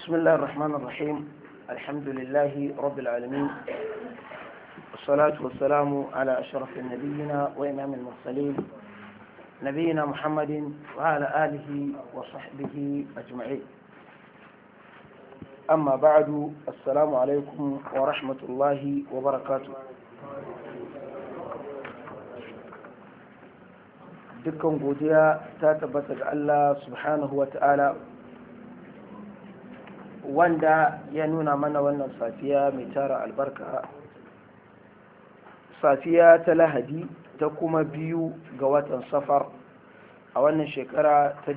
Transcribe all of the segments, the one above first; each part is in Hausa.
بسم الله الرحمن الرحيم الحمد لله رب العالمين والصلاة والسلام على أشرف النبيين وإمام المرسلين نبينا محمد وعلى آله وصحبه أجمعين أما بعد السلام عليكم ورحمة الله وبركاته dukkan godiya ta tabbata ga Allah subhanahu wa ta'ala wanda ya nuna mana wannan safiya mai tara albarka safiya ta lahadi ta kuma biyu ga watan safar a wannan shekara ta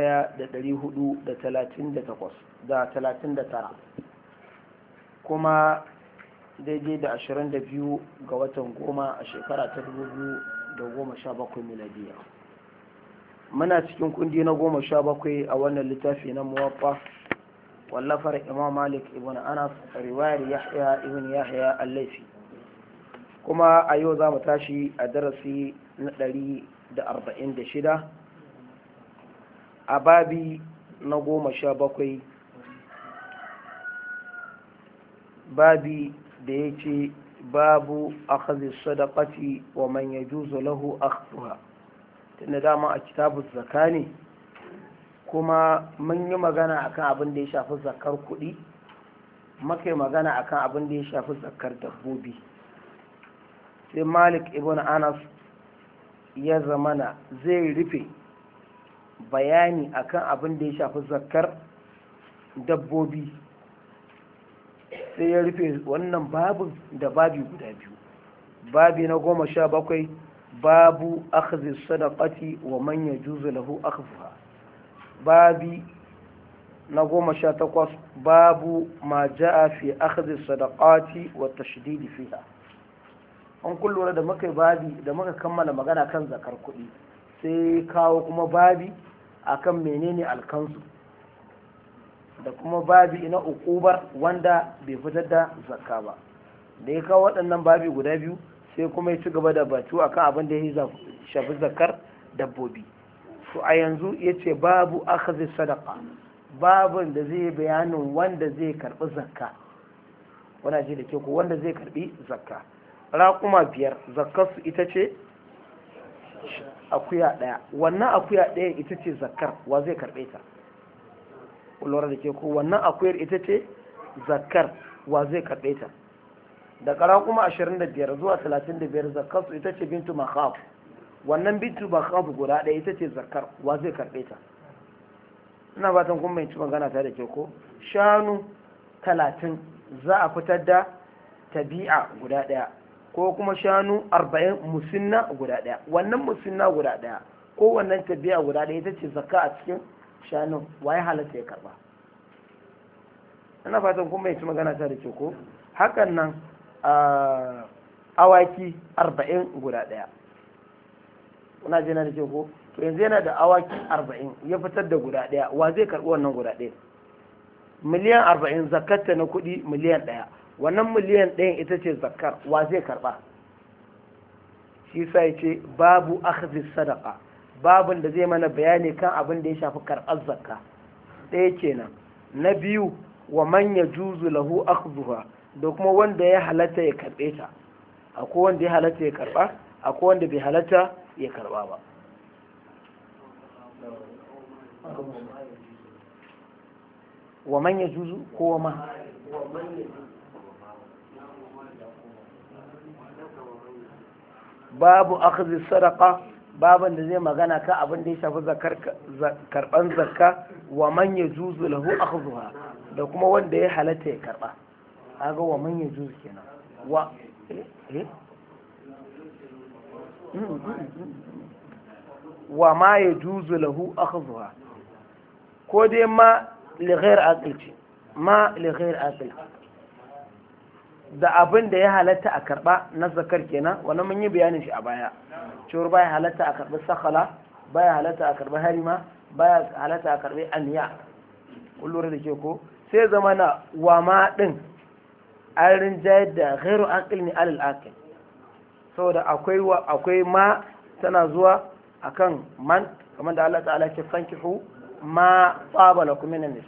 1438 kuma daidai da 22 ga watan goma a shekara ta 2017 miladiya muna cikin kundi na goma sha bakwai a wannan littafi na muwaffa wallafar imam malik ibn anas riwayar yahya ibn yahya al-laifi kuma a yau za mu tashi a darasi na ɗari da arba'in da shida a babi na goma sha bakwai babi da ya ce babu akhadhi sadaqati wa man yajuzu lahu akhdhuha tunda dama a kitabun zaka ne kuma mun yi magana akan abin da ya shafi zakar kuɗi muka yi magana akan abin da ya shafi zakar dabbobi sai malik ibn anas ya zamana zai rufe bayani akan abin da ya shafi zakar dabbobi sai ya rufe wannan babin da babi guda biyu babi na goma sha bakwai babu akhdhi sadaqati wa man yajuzu lahu akhdhuha babi na goma sha takwas babu ma ja'a fi akhdhi sadaqati wa tashdid fiha an kullura da muka babi da muka kammala magana kan zakar kuɗi sai kawo kuma babi akan menene alkansu da kuma babi na ukubar wanda bai fitar da zakka ba da ya kawo waɗannan babi guda biyu sai kuma ya ci gaba da batu akan abin da ya shafi zakar dabbobi to a yanzu ya ce babu akhadhi sadaka babin da zai bayanin wanda zai karbi zakka wana ji da ke ko wanda zai karbi zakka raƙuma biyar zakkarsu ita ce akuya ɗaya wannan akuya ɗaya ita ce zakkar wa zai karɓe ta lura da ke ko wannan akuyar ita ce zakkar wa zai karɓe ta da kara kuma 25 zuwa 35 zakar su ita ce bintu makhaf wannan bintu makhaf guda ɗaya ita ce zakar wa zai karɓe ta ina fatan kuma mai ci magana ta da ke ko shanu 30 za a fitar da tabi'a guda ɗaya ko kuma shanu 40 musinna guda ɗaya wannan musinna guda ɗaya ko wannan tabi'a guda ɗaya ita ce zakka a cikin shanun waye halatta ya karba ina fatan kuma mai ci magana ta da ke ko hakan nan awaki arba'in guda ɗaya kuna jina da ke ko to yanzu yana da awaki arba'in ya fitar da guda ɗaya wa zai karɓi wannan guda ɗaya miliyan arba'in zakatta na kuɗi miliyan ɗaya wannan miliyan ɗayan ita ce zakar wa zai karɓa shi sa ya ce babu akhdhi sadaqa babin da zai mana bayani kan abin da ya shafi karɓar zakka ɗaya kenan na biyu wa man yajuzu lahu akhdhuha da kuma wanda ya halatta ya karɓe ta akwai wanda ya halatta ya karɓa akwai wanda bai halatta ya karɓa ba wa man ya juzu ko ma babu akhdhi sadaqa baban da zai magana ka abin da ya shafi karban zakka wa man ya juzu lahu akhdhuha da kuma wanda ya halatta ya karɓa kaga wa man ya juzu kenan wa wa ma ya juzu lahu akhdhuha ko dai ma li ghair aqil ce ma li ghair aqil da abin da ya halatta a karba na zakar kenan wannan mun yi bayanin shi a baya cewar baya halatta a karbi sakhala baya halatta a karbi harima baya halatta a karbi aniya kun lura da ke ko sai zama na wa ma din an rinjayar da ghairu aqil ne alal aqil saboda akwai akwai ma tana zuwa akan man kamar da Allah ta'ala ke fankihu ma tsaba lakum minan